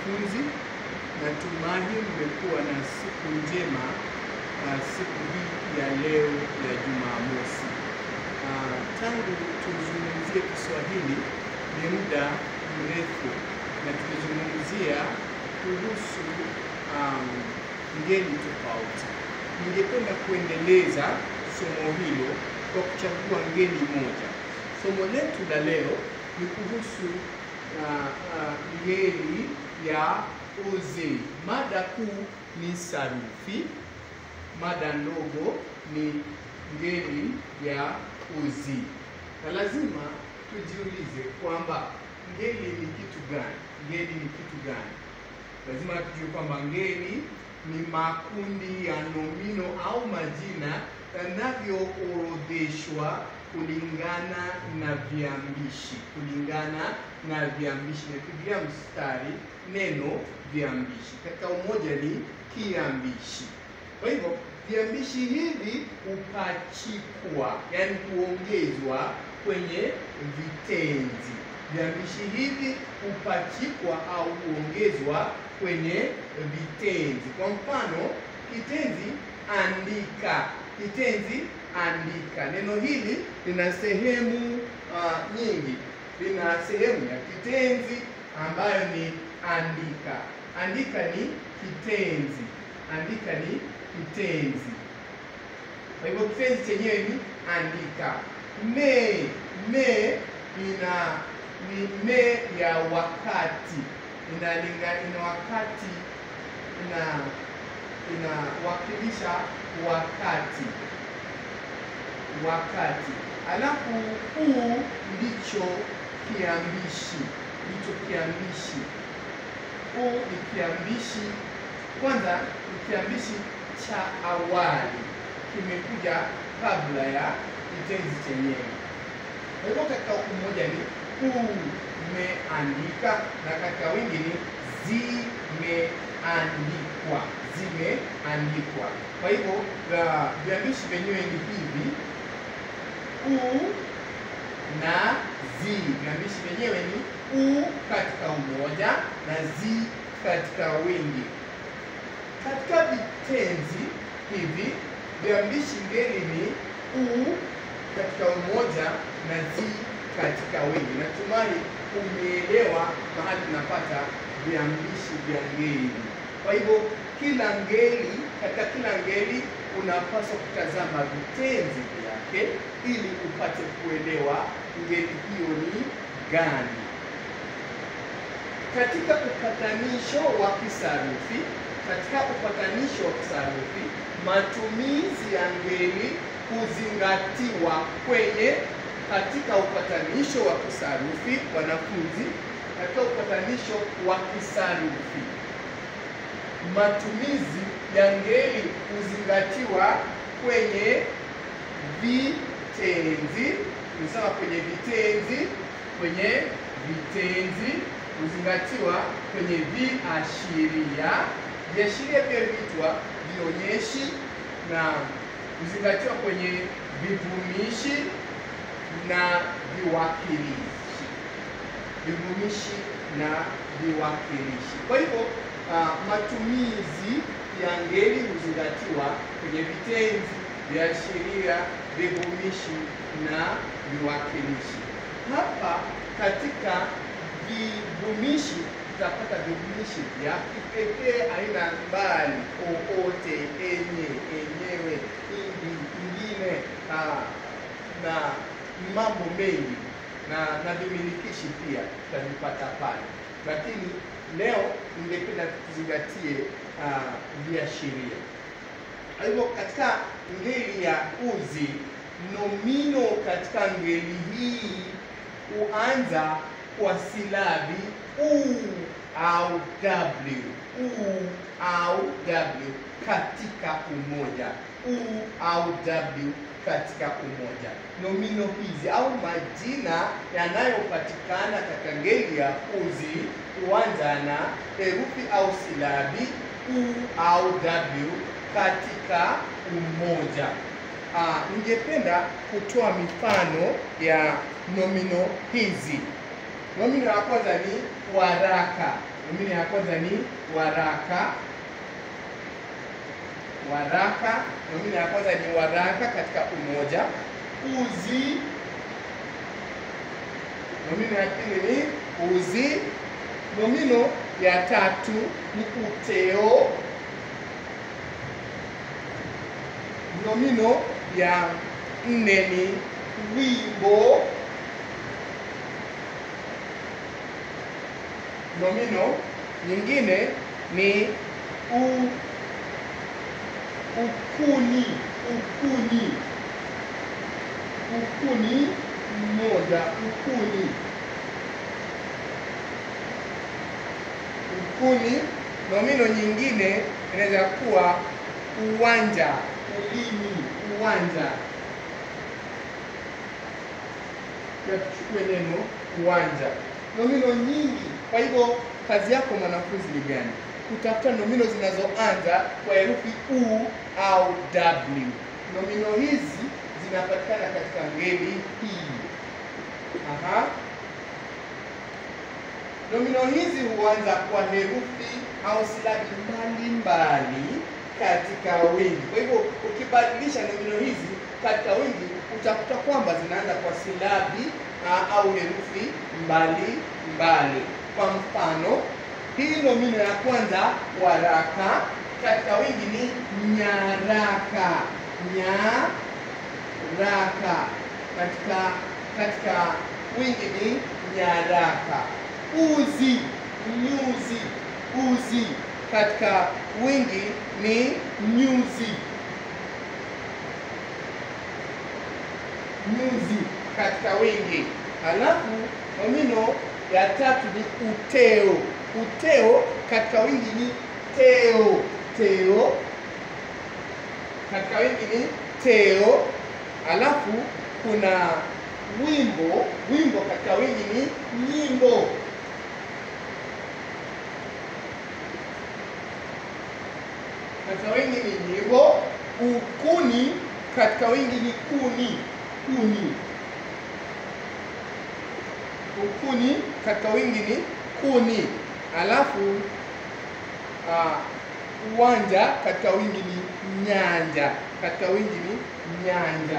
wanafunzi, natumai mmekuwa na siku njema uh, siku hii ya leo ya Jumamosi. Uh, tangu tuzungumzie Kiswahili ni muda mrefu na tumezungumzia kuhusu um, ngeli tofauti. Ningependa kuendeleza somo hilo kwa kuchagua ngeli moja. Somo letu la leo ni kuhusu uh, uh, ngeli ya uzi. Mada kuu ni sarufi, mada ndogo ni ngeli ya uzi, na lazima tujiulize kwamba ngeli ni kitu gani? Ngeli ni kitu gani? Lazima tujue kwamba ngeli ni makundi ya nomino au majina yanavyoorodheshwa kulingana na viambishi, kulingana na viambishi. Napigia mstari neno viambishi, katika umoja ni kiambishi. Kwa hivyo viambishi hivi hupachikwa, yaani kuongezwa kwenye vitenzi. Viambishi hivi hupachikwa au huongezwa kwenye vitenzi. Kwa mfano, kitenzi andika, kitenzi andika. Neno hili lina sehemu uh, nyingi. Lina sehemu ya kitenzi ambayo ni andika. Andika ni kitenzi, andika ni kitenzi. Kwa hivyo kitenzi chenyewe ni andika. Me, me ina ni me ya wakati, inalinga ina wakati ina inawakilisha wakati wakati. Alafu huu ndicho kiambishi, ndicho kiambishi. Huu ni kiambishi, kwanza ni kiambishi cha awali, kimekuja kabla ya kitenzi chenyewe. Kwa hivyo katika umoja ni umeandika, na katika wingi ni zimeandikwa, zimeandikwa. Kwa hivyo viambishi vyenyewe ni hivi u na zi. Viambishi vyenyewe ni u katika umoja na zi katika wingi. Katika vitenzi hivi viambishi ngeli ni u katika umoja na zi katika wingi. Natumai umeelewa mahali tunapata viambishi vya ngeli. Kwa hivyo kila ngeli, katika kila ngeli unapaswa kutazama vitenzi vyake ili upate kuelewa ngeli hiyo ni gani. Katika upatanisho wa kisarufi, katika upatanisho wa kisarufi, matumizi ya ngeli huzingatiwa kwenye katika upatanisho wa kisarufi, wanafunzi, katika upatanisho wa kisarufi matumizi ya ngeli huzingatiwa kwenye vitenzi. Tunasema kwenye vitenzi, kwenye vitenzi huzingatiwa kwenye viashiria. Viashiria pia huitwa vionyeshi na huzingatiwa kwenye vivumishi na viwakilishi, vivumishi na viwakilishi. Kwa hivyo Uh, matumizi ya ngeli huzingatiwa kwenye vitenzi, viashiria, vivumishi na viwakilishi. Hapa katika vivumishi tutapata vivumishi vya kipekee aina mbali: owote, enye, enyewe, indi, ingine, uh, na mambo mengi na na vimilikishi pia tutavipata pale, lakini leo ningependa tuzingatie viashiria. Uh, kwa hivyo katika ngeli ya uzi, nomino katika ngeli hii huanza kwa silabi u au w, u au w katika umoja, u au w katika umoja. Nomino hizi au majina yanayopatikana katika ngeli ya uzi huanza na herufi au silabi u au w katika umoja. Ah, ningependa kutoa mifano ya nomino hizi. Nomino ya kwanza ni waraka. nomino ya kwanza ni waraka. Waraka, nomino ya kwanza ni waraka katika umoja. Uzi, nomino ya pili ni uzi. Nomino ya tatu ni uteo. Nomino ya nne ni wimbo. Nomino nyingine ni u, ukuni. Ukuni, ukuni mmoja. Ukuni, ukuni. Nomino nyingine inaweza kuwa uwanja. Ulimi, uwanja. Tuchukue neno uwanja. Nomino nyingi. Kwa hivyo kazi yako mwanafunzi ni gani? Kutafuta nomino zinazoanza kwa herufi u au w. Nomino hizi zinapatikana katika ngeli hii. Aha. Nomino hizi huanza kwa herufi au silabi mbalimbali katika wingi. Kwa hivyo ukibadilisha nomino hizi katika wingi utakuta kwamba zinaanza kwa silabi uh, au herufi mbali mbali. Kwa mfano, hii nomino ya kwanza waraka, katika wingi ni nyaraka. Nyaraka katika katika wingi ni nyaraka. Uzi, nyuzi. Uzi katika wingi ni nyuzi. Nyuzi katika wingi. Halafu nomino ya tatu ni uteo. Uteo katika wingi ni teo. Teo katika wingi ni teo. Halafu kuna wimbo. Wimbo katika wingi ni nyimbo. Katika wingi ni nyimbo. Ukuni katika wingi ni kuni. Kuni. Ukuni katika wingi ni kuni. Alafu uh, uwanja katika wingi ni nyanja. Katika wingi ni nyanja.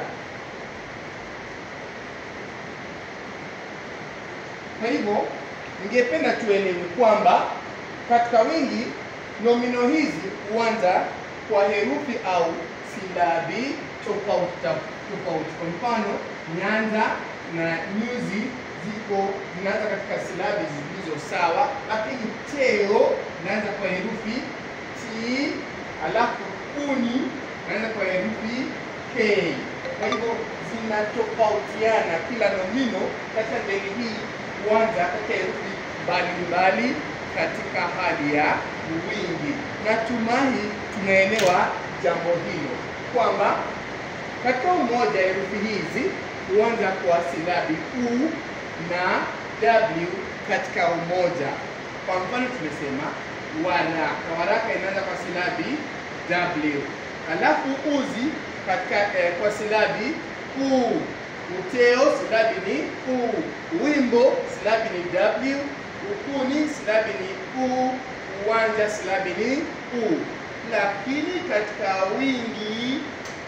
Kwa hivyo ningependa tuelewe kwamba katika wingi nomino hizi huanza kwa herufi au silabi tofauti tofauti. Kwa mfano, nyanja na nyuzi ziko zinaanza katika silabi zilizo sawa, lakini teo inaanza kwa herufi t, alafu kuni inaanza kwa herufi k. Kwa hivyo zinatofautiana, kila nomino katika ngeli hii huanza katika herufi mbalimbali katika hali ya wingi. Natumai tunaelewa jambo hilo kwamba katika umoja herufi hizi huanza kwa silabi u na w katika umoja. Kwa mfano tumesema waraka, waraka inaanza kwa silabi w, alafu uzi katika eh, kwa silabi u, uteo silabi ni u, wimbo silabi ni w, ukuni silabi ni u, uwanja silabi ni u. Lakini katika wingi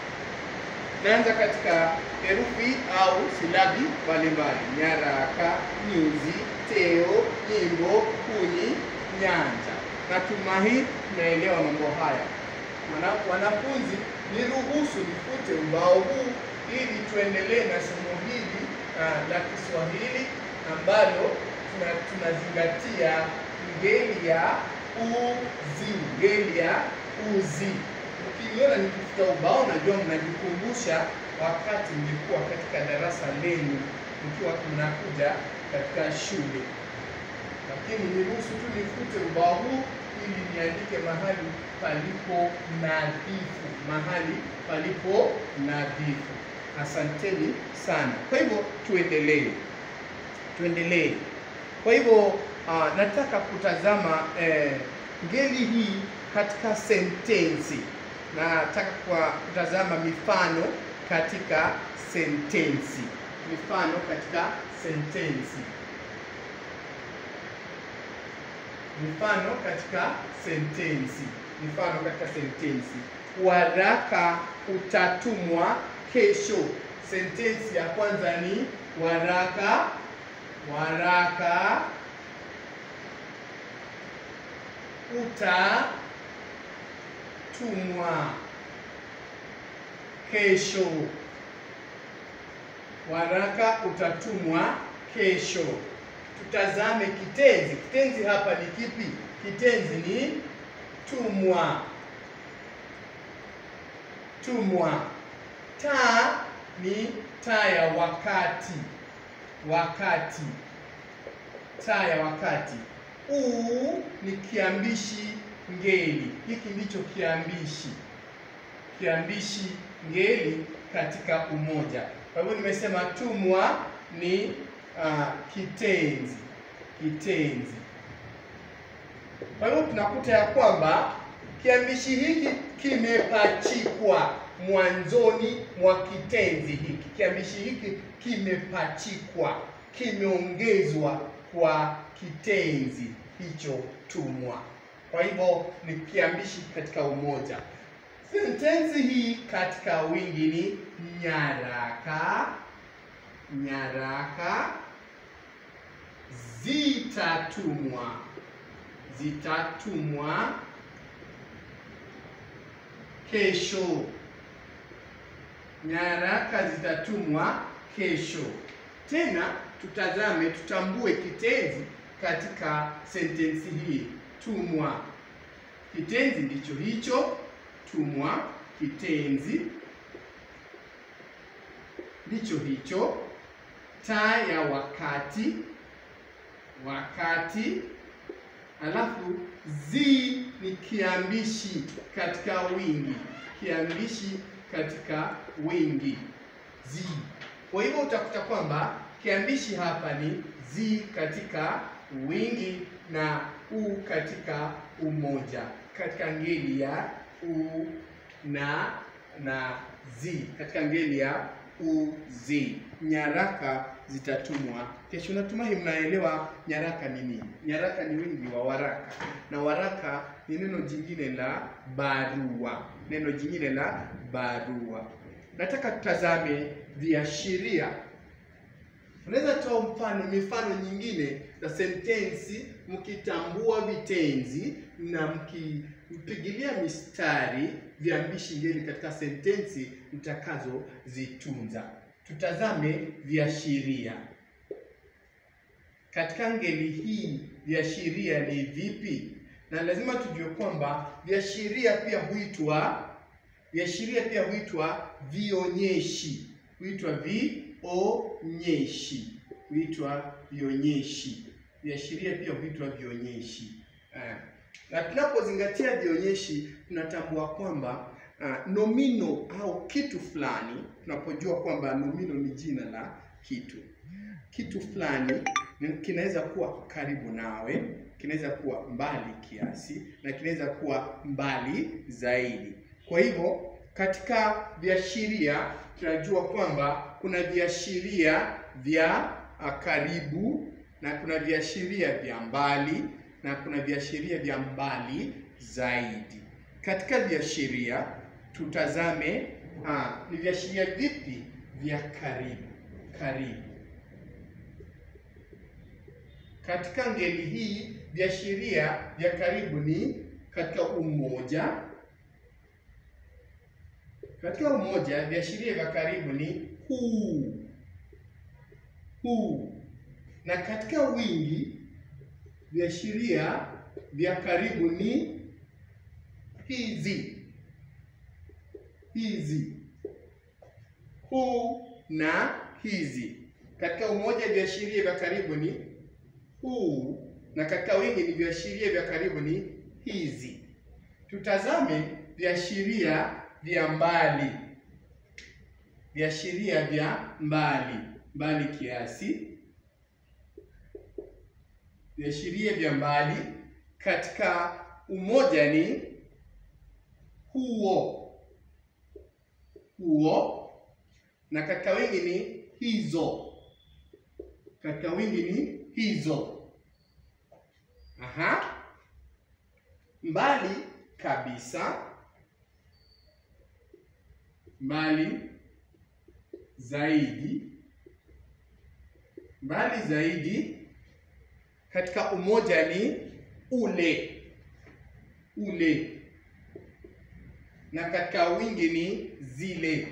naanza katika herufi au silabi mbalimbali: nyaraka, nyuzi, teo, nyimbo, kuni, nyanja. Natumai tunaelewa mambo haya. Wanafunzi, niruhusu nifute ubao huu ili tuendelee na somo hili uh, la Kiswahili ambalo tunazingatia ngeli ya uzi, ngeli ya uzi. Ukiniona nikifuta ubao, najua mnajikumbusha wakati mlikuwa katika darasa lenu mkiwa mnakuja katika shule, lakini niruhusu tu nifute ubao huu ili niandike mahali palipo nadhifu, mahali palipo nadhifu. Asanteni sana. Kwa hivyo tuendelee, tuendelee. Kwa hivyo uh, nataka kutazama eh, ngeli hii katika sentensi. Nataka kwa kutazama mifano katika sentensi, mifano katika sentensi. Mifano katika sentensi. Mifano katika sentensi. Waraka utatumwa kesho. Sentensi ya kwanza ni waraka, waraka utatumwa kesho. Waraka utatumwa kesho. Tutazame kitenzi. Kitenzi hapa ni kipi? Kitenzi ni tumwa. Tumwa. Taa ni taa ya wakati. Wakati. Taa ya wakati. U ni kiambishi ngeli. Hiki ndicho kiambishi. Kiambishi ngeli katika umoja. Kwa hivyo nimesema tumwa ni uh, kitenzi. Kitenzi. Kwa hivyo tunakuta ya kwamba kiambishi hiki kimepachikwa mwanzoni mwa kitenzi hiki. Kiambishi hiki kimepachikwa, kimeongezwa kwa kitenzi hicho tumwa. Kwa hivyo ni kiambishi katika umoja. Sentensi hii katika wingi ni nyaraka, nyaraka zitatumwa, zitatumwa kesho. Nyaraka zitatumwa kesho. Tena tutazame, tutambue kitenzi katika sentensi hii. Tumwa, kitenzi ndicho hicho. Tumwa, kitenzi ndicho hicho. Taa ya wakati, wakati. Alafu zi ni kiambishi katika wingi, kiambishi katika wingi zi. Kwa hivyo utakuta kwamba kiambishi hapa ni zi katika wingi na u katika umoja, katika ngeli ya u na na zi, katika ngeli ya u zi. Nyaraka zitatumwa kesho. Natumai mnaelewa nyaraka ni nini. Nyaraka ni wingi wa waraka, na waraka ni neno jingine la barua, neno jingine la barua. Nataka tutazame viashiria. Unaweza toa mfano, mifano nyingine za sentensi, mkitambua vitenzi na mkipigilia mistari viambishi ngeli katika sentensi mtakazozitunza. Tutazame viashiria. Katika ngeli hii viashiria ni vipi? Na lazima tujue kwamba viashiria pia huitwa viashiria pia huitwa vionyeshi, huitwa vionyeshi, huitwa vionyeshi. Viashiria pia huitwa vionyeshi. Eh, na tunapozingatia vionyeshi tunatambua kwamba uh, nomino au kitu fulani, tunapojua kwamba nomino ni jina la kitu, kitu fulani kinaweza kuwa karibu nawe, kinaweza kuwa mbali kiasi, na kinaweza kuwa mbali zaidi. Kwa hivyo katika viashiria tunajua kwamba kuna viashiria vya karibu na kuna viashiria vya mbali na kuna viashiria vya mbali zaidi. Katika viashiria tutazame, ah, ni viashiria vipi vya karibu karibu. Katika ngeli hii viashiria vya karibu ni katika umoja. Katika umoja viashiria vya karibu ni huu huu, na katika wingi viashiria vya karibu ni hizi hizi, huu na hizi. Katika umoja viashiria vya karibu ni huu, na katika wingi ni viashiria vya karibu ni hizi. Tutazame viashiria vya mbali, viashiria vya mbali, mbali kiasi viashiria vya mbali katika umoja ni huo huo, na katika wingi ni hizo. Katika wingi ni hizo. Aha, mbali kabisa, mbali zaidi, mbali zaidi. Katika umoja ni ule, ule, na katika wingi ni zile.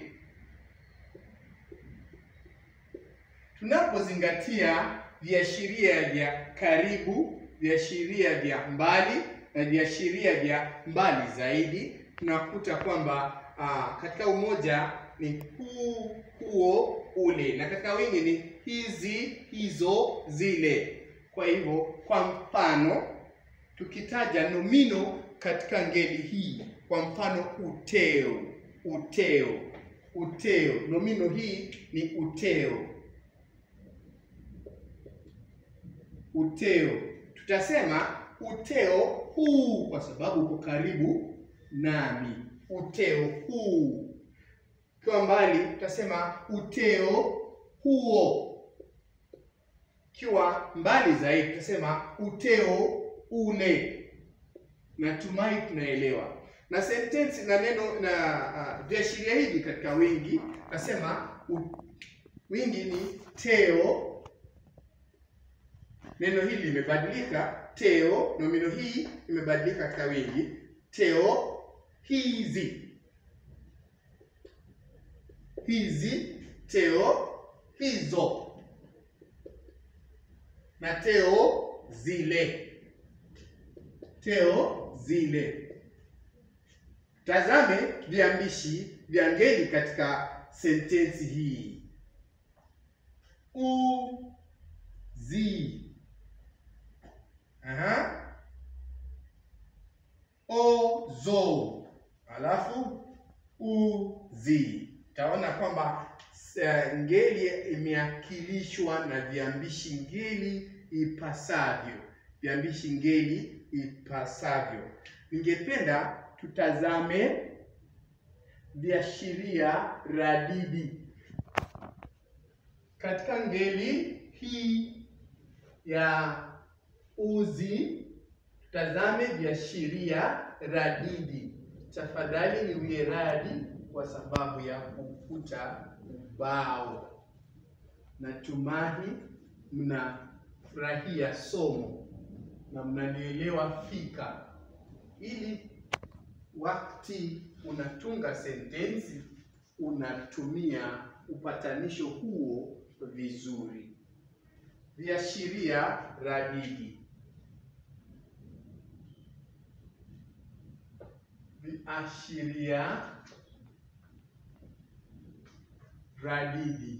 Tunapozingatia viashiria vya karibu, viashiria vya mbali na viashiria vya mbali zaidi, tunakuta kwamba aa, katika umoja ni huu, huo, ule, na katika wingi ni hizi, hizo, zile. Kwa hivyo, kwa mfano tukitaja nomino katika ngeli hii, kwa mfano uteo, uteo, uteo, nomino hii ni uteo uteo tutasema uteo huu kwa sababu uko karibu nami. Uteo huu. Ukiwa mbali tutasema uteo huo. Ukiwa mbali zaidi tutasema uteo ule. Natumai tunaelewa. Na sentensi na neno na uh, viashiria hivi katika wingi tutasema wingi ni teo Neno hili limebadilika, teo. Nomino hii imebadilika katika wingi, teo hizi, hizi, teo hizo, na teo zile, teo zile. Tazame viambishi vya ngeli katika sentensi hii: u, zi Aha. Ozo alafu uzi. Utaona kwamba ngeli imeakilishwa na viambishi ngeli ipasavyo, viambishi ngeli ipasavyo. Ningependa tutazame viashiria radidi katika ngeli hii ya uzi tutazame viashiria radidi. Tafadhali niwie radi kwa sababu ya kufuta ubao. Natumai mnafurahia somo na mnanielewa fika, ili wakati unatunga sentensi unatumia upatanisho huo vizuri. Viashiria radidi. Viashiria radidi.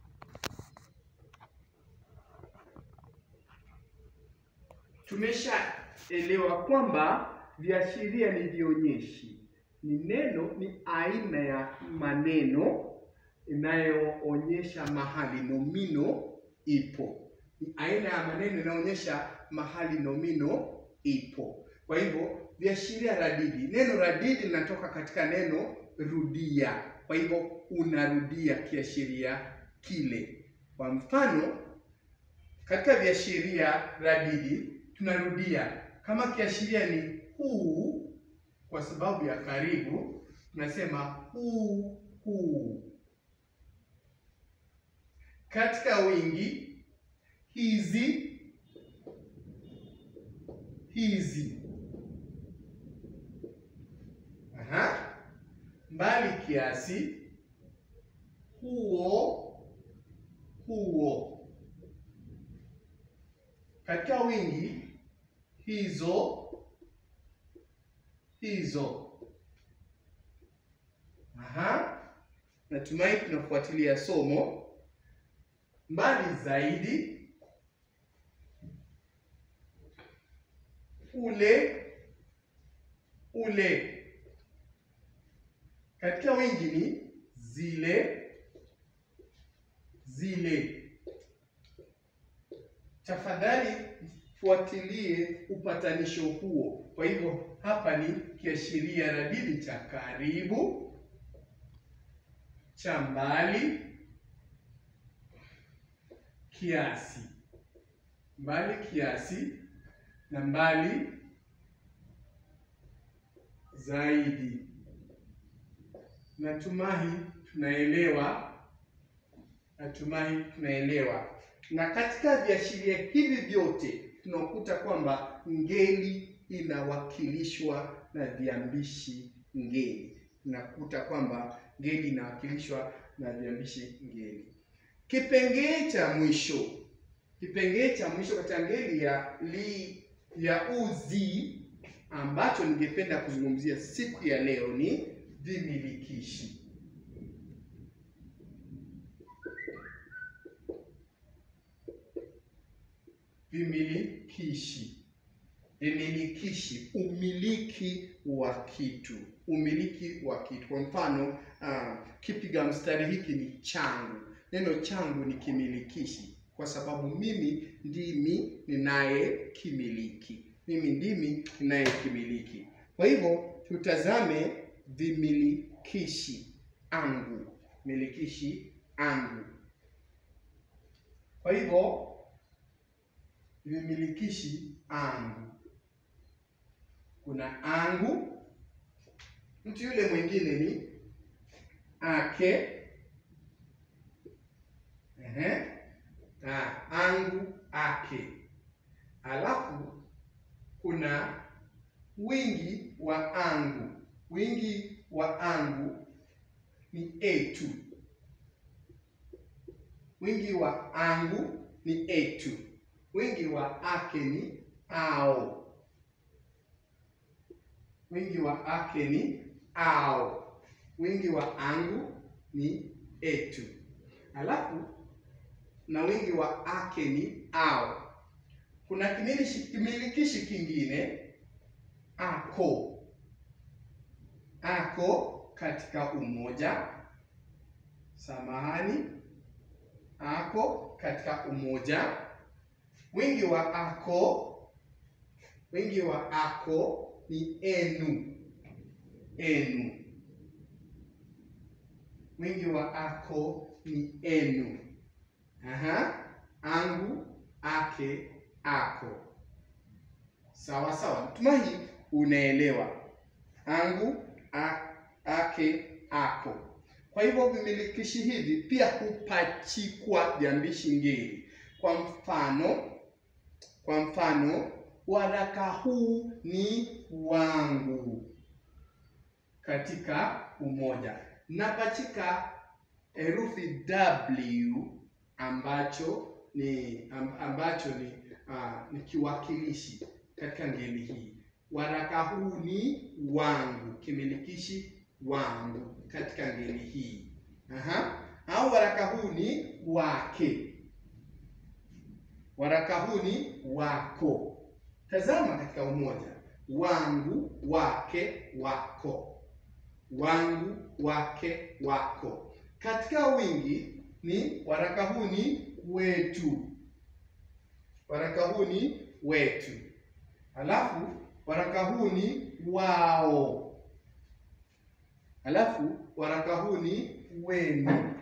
Tumeshaelewa kwamba viashiria ni vionyeshi, ni neno, ni aina ya maneno inayoonyesha mahali nomino ipo. Ni aina ya maneno inaonyesha mahali nomino ipo. Kwa hivyo viashiria radidi, neno radidi linatoka katika neno rudia. Kwa hivyo unarudia kiashiria kile. Kwa mfano, katika viashiria radidi tunarudia. Kama kiashiria ni huu, kwa sababu ya karibu, tunasema huu huu. Katika wingi hizi hizi. Aha. Mbali kiasi huo huo. Katika wingi hizo hizo. Aha. Natumai tunafuatilia somo. Mbali zaidi ule ule. Katika wingi ni zile zile. Tafadhali fuatilie upatanisho huo. Kwa hivyo hapa ni kiashiria radidi cha karibu, cha mbali, kiasi, mbali kiasi na mbali zaidi. Natumai tunaelewa, natumai tunaelewa. Na katika viashiria hivi vyote tunakuta kwamba ngeli inawakilishwa na viambishi ngeli. Tunakuta kwamba ngeli inawakilishwa na viambishi ngeli. Kipengee cha mwisho, kipengee cha mwisho katika ngeli ya li ya uzi ambacho ningependa kuzungumzia siku ya leo ni vimilikishi. Vimilikishi, vimilikishi, umiliki wa kitu, umiliki wa kitu. Kwa mfano uh, kipiga mstari hiki ni changu. Neno changu ni kimilikishi kwa sababu mimi ndimi ninayekimiliki, mimi ndimi ninayekimiliki. Kwa hivyo tutazame vimilikishi angu, milikishi angu. Kwa hivyo vimilikishi angu, kuna angu, mtu yule mwingine ni ake, ehe, ah, angu, ake, alafu kuna wingi wa angu. Wingi wa angu ni etu. Wingi wa angu ni etu. Wingi wa ake ni ao. Wingi wa ake ni ao. Wingi wa angu ni etu. Alafu na wingi wa ake ni ao. Kuna kimilikishi, kimilikishi kingine ako. Ako katika umoja. Samahani, ako katika umoja. Wingi wa ako, wingi wa ako ni enu. Enu. Wingi wa ako ni enu. Aha, angu, ake, ako. Sawa sawa, natumai unaelewa. Angu, a, ake, ako. Kwa hivyo vimilikishi hivi pia hupachikwa viambishi ngeli. Kwa mfano, kwa mfano, waraka huu ni wangu katika umoja. Napachika herufi W ambacho ni ambacho ni uh, ni kiwakilishi katika ngeli hii. Waraka huu ni wangu, kimilikishi wangu katika ngeli hii. Aha. Au waraka huu ni wake, waraka huu ni wako. Tazama katika umoja, wangu, wake, wako, wangu, wake, wako. Katika wingi ni waraka huu ni wetu, waraka huu ni wetu. Alafu waraka huu ni wao, alafu waraka huu ni wenu.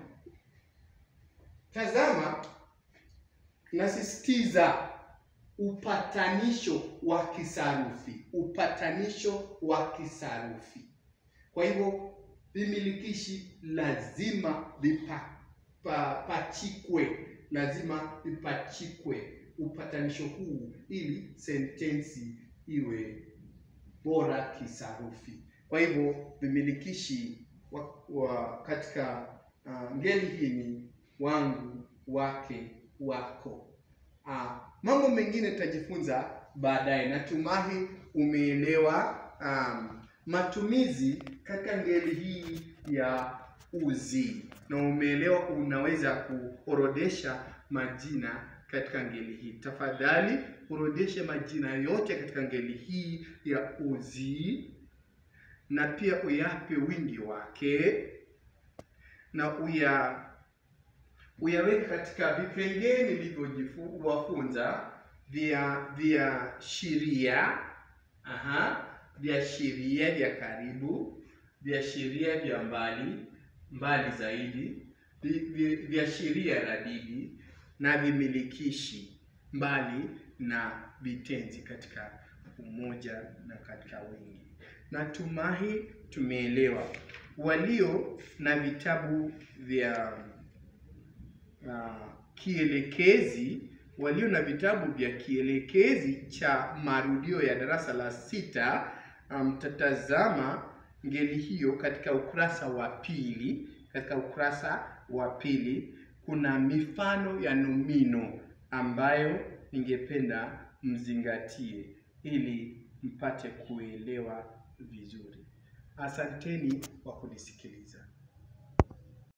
Tazama, nasisitiza upatanisho wa kisarufi, upatanisho wa kisarufi. Kwa hivyo vimilikishi lazima vipachikwe, lazima vipachikwe upatanisho huu ili sentensi iwe bora kisarufi. Kwa hivyo vimilikishi wa, wa katika uh, ngeli hii ni wangu, wake, wako. Uh, mambo mengine tutajifunza baadaye. Natumai umeelewa um, matumizi katika ngeli hii ya uzi na umeelewa unaweza kuorodesha majina katika ngeli hii. Tafadhali orodeshe majina yote katika ngeli hii ya uzi na pia uyape wingi wake na uya uyaweke katika vipengee nilivyowafunza vya vya sheria, aha, vya sheria vya karibu, vya sheria vya mbali mbali zaidi, vya sheria radidi na vimilikishi mbali na vitenzi katika umoja na katika wingi. Natumai tumeelewa. Walio na vitabu vya uh, kielekezi walio na vitabu vya kielekezi cha marudio ya darasa la sita mtatazama um, ngeli hiyo katika ukurasa wa pili. Katika ukurasa wa pili kuna mifano ya nomino ambayo ningependa mzingatie ili mpate kuelewa vizuri. Asanteni kwa kunisikiliza.